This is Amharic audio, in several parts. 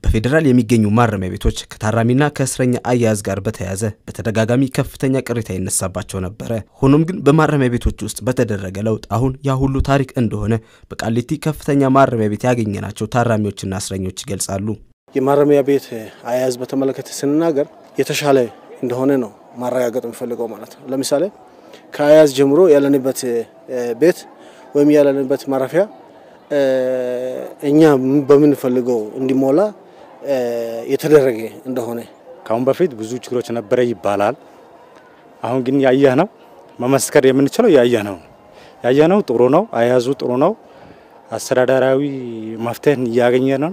በፌዴራል የሚገኙ ማረሚያ ቤቶች ከታራሚና ከእስረኛ አያያዝ ጋር በተያያዘ በተደጋጋሚ ከፍተኛ ቅሬታ ይነሳባቸው ነበረ። ሆኖም ግን በማረሚያ ቤቶች ውስጥ በተደረገ ለውጥ አሁን ያ ሁሉ ታሪክ እንደሆነ በቃሊቲ ከፍተኛ ማረሚያ ቤት ያገኘናቸው ታራሚዎችና እስረኞች ይገልጻሉ። የማረሚያ ቤት አያያዝ በተመለከተ ስንናገር የተሻለ እንደሆነ ነው ማረጋገጥ የምፈልገው ማለት ነው። ለምሳሌ ከአያያዝ ጀምሮ ያለንበት ቤት ወይም ያለንበት ማረፊያ እኛ በምንፈልገው እንዲሞላ የተደረገ እንደሆነ ከአሁን በፊት ብዙ ችግሮች ነበረ ይባላል። አሁን ግን ያየህ ነው መመስከር የምንችለው ያየህ ነው ያየህ ነው ጥሩ ነው። አያያዙ ጥሩ ነው። አስተዳደራዊ መፍትሄን እያገኘ ነው።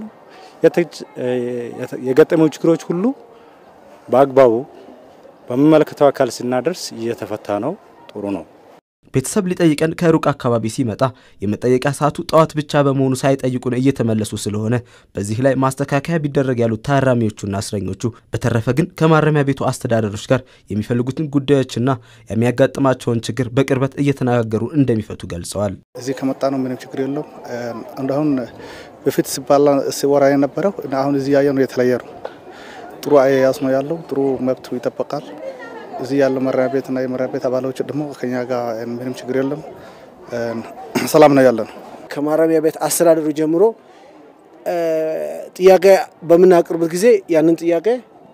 የገጠመው ችግሮች ሁሉ በአግባቡ በሚመለከተው አካል ስናደርስ እየተፈታ ነው። ጥሩ ነው። ቤተሰብ ሊጠይቀን ከሩቅ አካባቢ ሲመጣ የመጠየቂያ ሰዓቱ ጠዋት ብቻ በመሆኑ ሳይጠይቁን እየተመለሱ ስለሆነ በዚህ ላይ ማስተካከያ ቢደረግ ያሉት ታራሚዎቹና እስረኞቹ፣ በተረፈ ግን ከማረሚያ ቤቱ አስተዳደሮች ጋር የሚፈልጉትን ጉዳዮችና የሚያጋጥማቸውን ችግር በቅርበት እየተነጋገሩ እንደሚፈቱ ገልጸዋል። እዚህ ከመጣ ነው ምንም ችግር የለውም። እንደአሁን በፊት ሲባላ ሲወራ የነበረው አሁን እዚህ ያየ ነው የተለየ ነው። ጥሩ አያያዝ ነው ያለው። ጥሩ መብቱ ይጠበቃል። እዚህ ያለው ማረሚያ ቤትና የማረሚያ ቤት አባሎች ደግሞ ከኛ ጋር ምንም ችግር የለም፣ ሰላም ነው ያለን። ከማረሚያ ቤት አስተዳደሩ ጀምሮ ጥያቄ በምናቀርበት ጊዜ ያንን ጥያቄ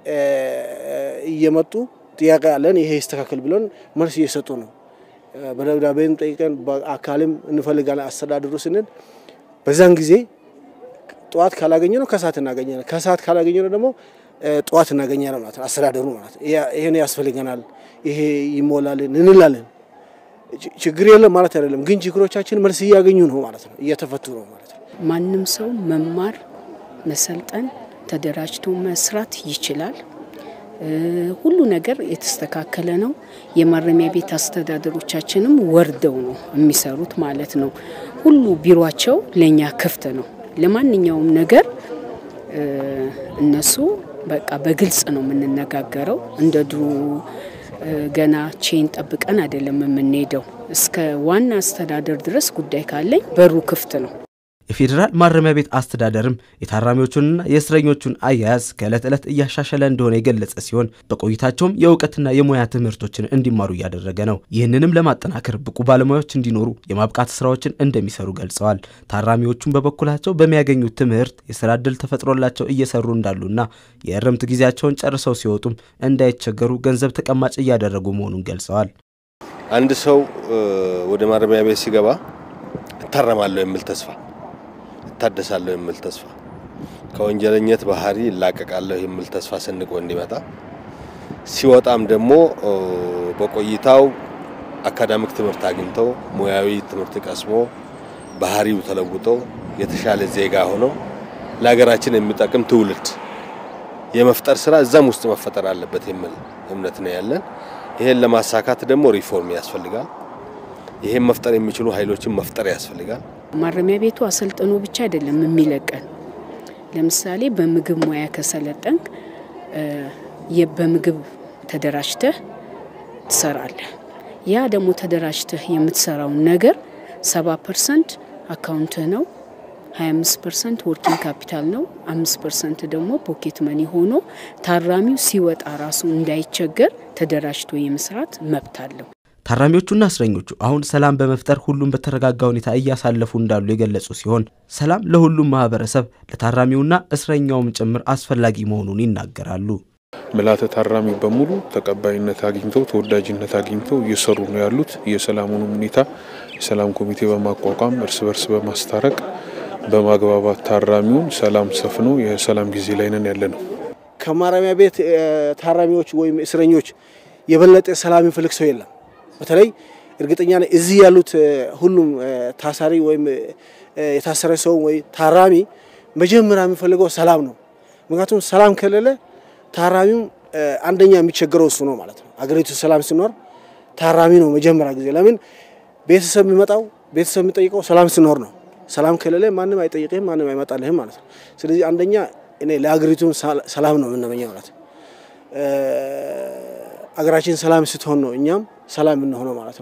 እየመጡ ጥያቄ አለን ይሄ ይስተካከል ብለን መልስ እየሰጡ ነው። በደብዳቤም ጠይቀን በአካልም እንፈልጋለን አስተዳደሩ ስንል በዛን ጊዜ ጠዋት ካላገኘ ነው ከሰዓት እናገኘ ነው። ከሰዓት ካላገኘ ነው ደግሞ ጠዋት እናገኛለን ማለት ነው። አስተዳደሩ ማለት ይሄን ያስፈልገናል፣ ይሄ ይሞላልን እንላለን። ችግር የለም ማለት አይደለም፣ ግን ችግሮቻችን መልስ እያገኙ ነው ማለት ነው፣ እየተፈቱ ነው ማለት ነው። ማንም ሰው መማር፣ መሰልጠን፣ ተደራጅቶ መስራት ይችላል። ሁሉ ነገር የተስተካከለ ነው። የማረሚያ ቤት አስተዳደሮቻችንም ወርደው ነው የሚሰሩት ማለት ነው። ሁሉ ቢሮቸው ለእኛ ክፍት ነው። ለማንኛውም ነገር እነሱ በቃ በግልጽ ነው የምንነጋገረው። እንደ ድሮ ገና ቼን ጠብቀን አይደለም የምንሄደው። እስከ ዋና አስተዳደር ድረስ ጉዳይ ካለኝ በሩ ክፍት ነው። የፌዴራል ማረሚያ ቤት አስተዳደርም የታራሚዎቹንና የእስረኞቹን አያያዝ ከዕለት ዕለት እያሻሸለ እንደሆነ የገለጸ ሲሆን በቆይታቸውም የእውቀትና የሙያ ትምህርቶችን እንዲማሩ እያደረገ ነው። ይህንንም ለማጠናከር ብቁ ባለሙያዎች እንዲኖሩ የማብቃት ስራዎችን እንደሚሰሩ ገልጸዋል። ታራሚዎቹም በበኩላቸው በሚያገኙት ትምህርት የስራ ዕድል ተፈጥሮላቸው እየሰሩ እንዳሉና የእርምት ጊዜያቸውን ጨርሰው ሲወጡም እንዳይቸገሩ ገንዘብ ተቀማጭ እያደረጉ መሆኑን ገልጸዋል። አንድ ሰው ወደ ማረሚያ ቤት ሲገባ እታረማለሁ የሚል ተስፋ እታደሳለሁ የሚል ተስፋ ከወንጀለኝነት ባህሪ ይላቀቃለሁ የሚል ተስፋ ሰንቆ እንዲመጣ ሲወጣም ደግሞ በቆይታው አካዳሚክ ትምህርት አግኝተው ሙያዊ ትምህርት ቀስሞ ባህሪው ተለውጦ የተሻለ ዜጋ ሆኖ ለሀገራችን የሚጠቅም ትውልድ የመፍጠር ስራ እዛም ውስጥ መፈጠር አለበት የሚል እምነት ነው ያለን። ይሄን ለማሳካት ደግሞ ሪፎርም ያስፈልጋል። ይሄን መፍጠር የሚችሉ ኃይሎችን መፍጠር ያስፈልጋል። ማረሚያ ቤቱ አሰልጥኖ ብቻ አይደለም የሚለቀን። ለምሳሌ በምግብ ሙያ ከሰለጠንክ በምግብ ተደራጅተህ ትሰራለህ። ያ ደግሞ ተደራጅተህ የምትሰራውን ነገር ሰባ ፐርሰንት አካውንትህ ነው፣ 25 ፐርሰንት ወርኪንግ ካፒታል ነው፣ አምስት ፐርሰንት ደግሞ ፖኬት መኒ ሆኖ ታራሚው ሲወጣ ራሱ እንዳይቸገር ተደራጅቶ የመስራት መብት አለው። ታራሚዎቹና እስረኞቹ አሁን ሰላም በመፍጠር ሁሉም በተረጋጋ ሁኔታ እያሳለፉ እንዳሉ የገለጹ ሲሆን ሰላም ለሁሉም ማህበረሰብ ለታራሚውና እስረኛውም ጭምር አስፈላጊ መሆኑን ይናገራሉ። ምልዓተ ታራሚ በሙሉ ተቀባይነት አግኝተው ተወዳጅነት አግኝተው እየሰሩ ነው ያሉት። የሰላሙንም ሁኔታ የሰላም ኮሚቴ በማቋቋም እርስ በርስ በማስታረቅ በማግባባት ታራሚውን ሰላም ሰፍኖ የሰላም ጊዜ ላይ ነን ያለ ነው። ከማረሚያ ቤት ታራሚዎች ወይም እስረኞች የበለጠ ሰላም የሚፈልግ ሰው የለም። በተለይ እርግጠኛ ነኝ እዚህ ያሉት ሁሉም ታሳሪ ወይም የታሰረ ሰው ወይ ታራሚ መጀመሪያ የሚፈልገው ሰላም ነው። ምክንያቱም ሰላም ከሌለ ታራሚው አንደኛ የሚቸገረው እሱ ነው ማለት ነው። አገሪቱ ሰላም ሲኖር ታራሚ ነው መጀመሪያ ጊዜ። ለምን ቤተሰብ የሚመጣው ቤተሰብ የሚጠይቀው ሰላም ሲኖር ነው። ሰላም ከሌለ ማንም አይጠይቅህም፣ ማንም አይመጣልህም ማለት ነው። ስለዚህ አንደኛ እኔ ለሀገሪቱ ሰላም ነው የምንመኘው ማለት ነው። አገራችን ሰላም ስትሆን ነው እኛም ሰላም የምንሆነው ማለት ነው።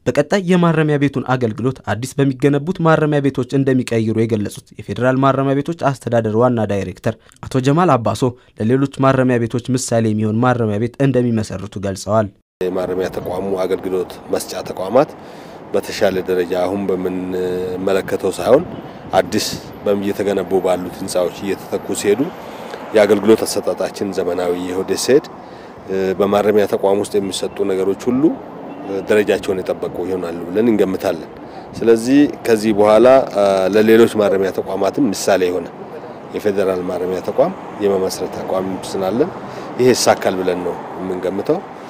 በቀጣይ የማረሚያ ቤቱን አገልግሎት አዲስ በሚገነቡት ማረሚያ ቤቶች እንደሚቀይሩ የገለጹት የፌዴራል ማረሚያ ቤቶች አስተዳደር ዋና ዳይሬክተር አቶ ጀማል አባሶ ለሌሎች ማረሚያ ቤቶች ምሳሌ የሚሆን ማረሚያ ቤት እንደሚመሰርቱ ገልጸዋል። የማረሚያ ተቋሙ አገልግሎት መስጫ ተቋማት በተሻለ ደረጃ አሁን በምንመለከተው ሳይሆን አዲስ እየተገነቡ ባሉት ህንፃዎች እየተተኩ ሲሄዱ የአገልግሎት አሰጣጣችን ዘመናዊ የሆደ ሲሄድ በማረሚያ ተቋም ውስጥ የሚሰጡ ነገሮች ሁሉ ደረጃቸውን የጠበቁ ይሆናሉ ብለን እንገምታለን። ስለዚህ ከዚህ በኋላ ለሌሎች ማረሚያ ተቋማትም ምሳሌ የሆነ የፌዴራል ማረሚያ ተቋም የመመስረት አቋም ስላለን ይሄ ይሳካል ብለን ነው የምንገምተው።